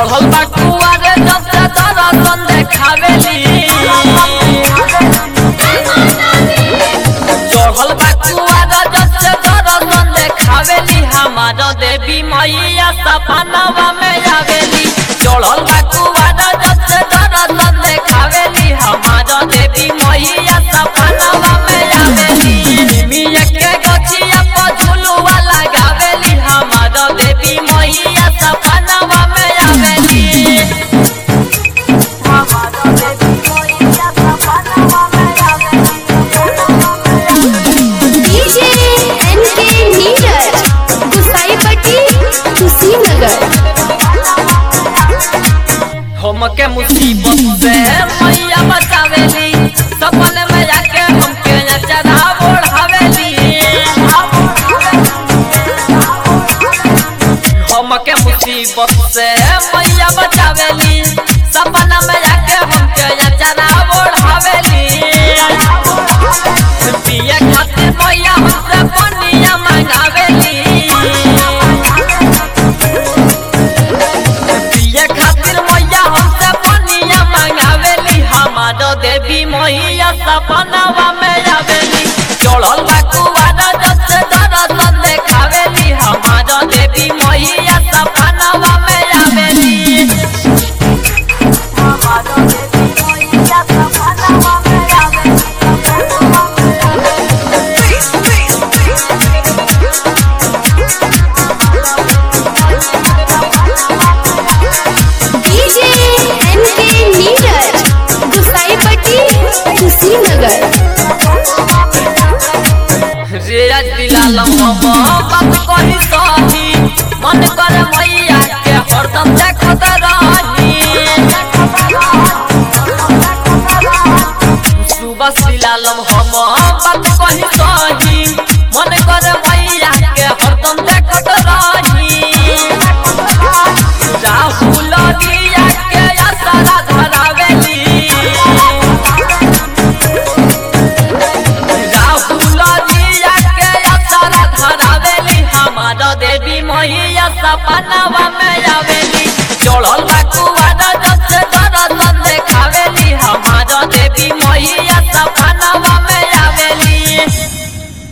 चढ़ल बा कुआरे जब से दर्शन देखावेली चढ़ल बा कुआरे जब से दर्शन देखावेली हमार देवी मैया सपनवा में आवेली चढ़ल बा कुआरे जब से दर्शन देखावेली हमार देवी मैया सपनवा में आवेली मिया के गछिया पर झुलुआ लगावेली हमार देवी मैया सपनवा में आवेली डीजे एनके नीरज गुसाईपट्टी कुशीनगर हमके मुसीबत से मैया बचावेली सपन में जाके हमके नचरा ओढ़ावेली हमके मुसीबत से मैया बचावेली सपन में जाके हमके नचरा ओढ़ावेली पिए खातिर मैया हमसे पनिया मंगावेली पिए खातिर मैया हमसे पनिया मंगावेली हमार देवी मैया सपनावा में आवेली चढ़ल बा कुआरा जब से दर्शन देखावेली हमार देवी मैया सपनावा में आवेली डीजे एनके नीरज गुसाईपट्टी कुशीनगर रेज दिलालम हम बात कही सही मन कर मैया के हरदम देखत रही सुबह दिलालम हम बात कही सही मन कर मैया के हरदम देखत रही राहुल दिया के असरा धरावेली राहुल जिया के असरा धरावेली हमार देवी मैया सपनावा में आवेली चढ़ल बा